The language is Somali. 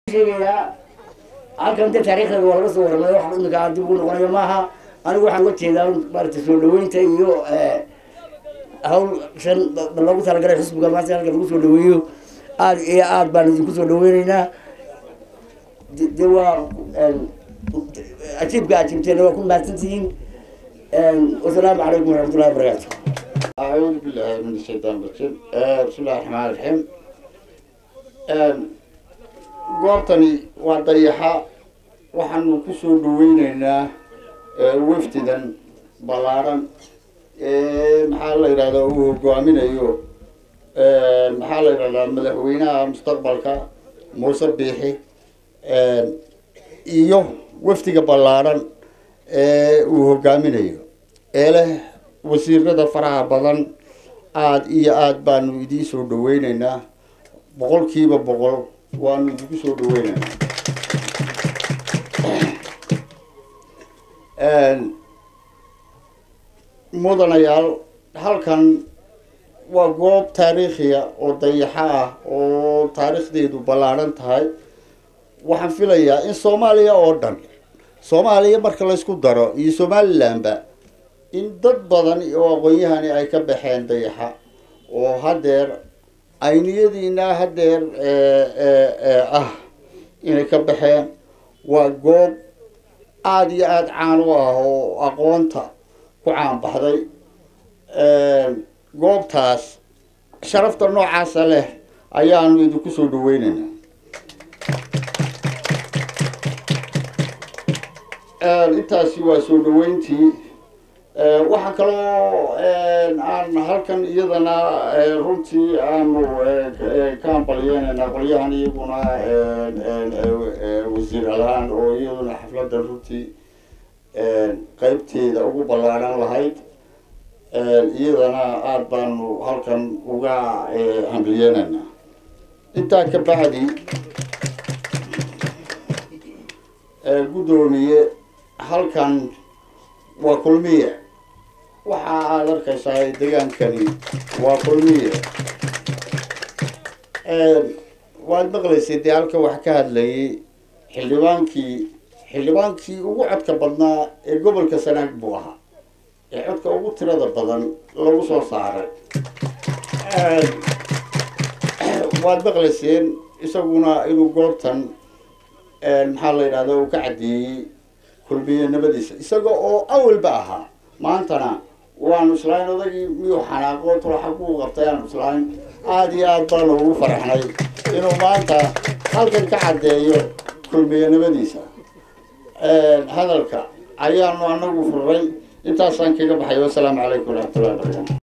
sheegayaa halkan dee taariikhdeeda waa laga soo warramay wax imika aan dib ugu noqonayo maaha anigu waxaan uga jeedaa maarata soo dhaweynta iyo hawl shan lagu talagalay xisbiga maanta halka lagu soo dhaweeyo aada iyo aad baan idinku soo dhaweyneynaa de waa ajiibka ajiibteena waa ku mahadsantihiin wasalaamu calaykum waraxmatullahi wabarakaatu أعوذ بالله من الشيطان الرجيم بسم الله الرحمن الرحيم goobtani waa dayaxa waxaanu kusoo dhaweyneynaa wafdidan ballaaran maxaa la yidhahdaa uu hogaaminayo maxaa la yidhahdaa madaxweynaha mustaqbalka muuse biixi iyo wafdiga ballaaran ee uu hogaaminayo ee leh wasiirada faraha badan aada iyo aada baanu idiin soo dhaweyneynaa boqolkiiba boqol waanu idinku soo dhaweyneynaa mudanayaal halkan waa goob taariikhiya oo dayaxo ah oo taariikhdeedu ballaaran tahay waxaan filayaa in soomaaliya oo dhan soomaaliya marka laysku daro iyo somalilandba in dad badan oo aqoon-yahani ay ka baxeen dayaxa oo haddeer ayniyadiina haddeer ah inay ka baxeen waa goob aada iyo aada caan u ah oo aqoonta ku caan baxday goobtaas sharafta noocaasa leh ayaanu idinku soo dhaweyneynaa intaasi waa soo dhaweyntii waxaa kaloo aan halkan iyadana runtii aanu ka ambalyeynayna qolyahan iyaguna wasiir alaan oo iyaduna xafladda runtii qeybteeda ugu ballaaran lahayd iyadana aada baanu halkan uga hambalyeynayna intaa ka bacdi guddoomiye halkan waa kulmiye waxa aada arkaysaa degaankani waa kulmiye waad maqlaysay dee halka wax ka hadlayay xildhibaankii xildhibaankii ugu codka badnaa ee gobolka sanaag buu ahaa ee codka ugu tirada badan lagu soo saaray waad maqlayseen isaguna inuu goobtan maxaa la yidhahda uu ka caddeeyey kulmiyenimadiisa isaga oo awalba ahaa maantana waanu islahayn odagii miyuu xanaaqo tulaxa kuu qabtay aanu islahayn aada iyo aada baanu ugu faraxnay inuu maanta halkan ka caddeeyo kulmiyenimadiisa hadalka ayaanu anagu furray intaasaan kaga baxay wasalaamu calaykum waraxmatullahi barakatu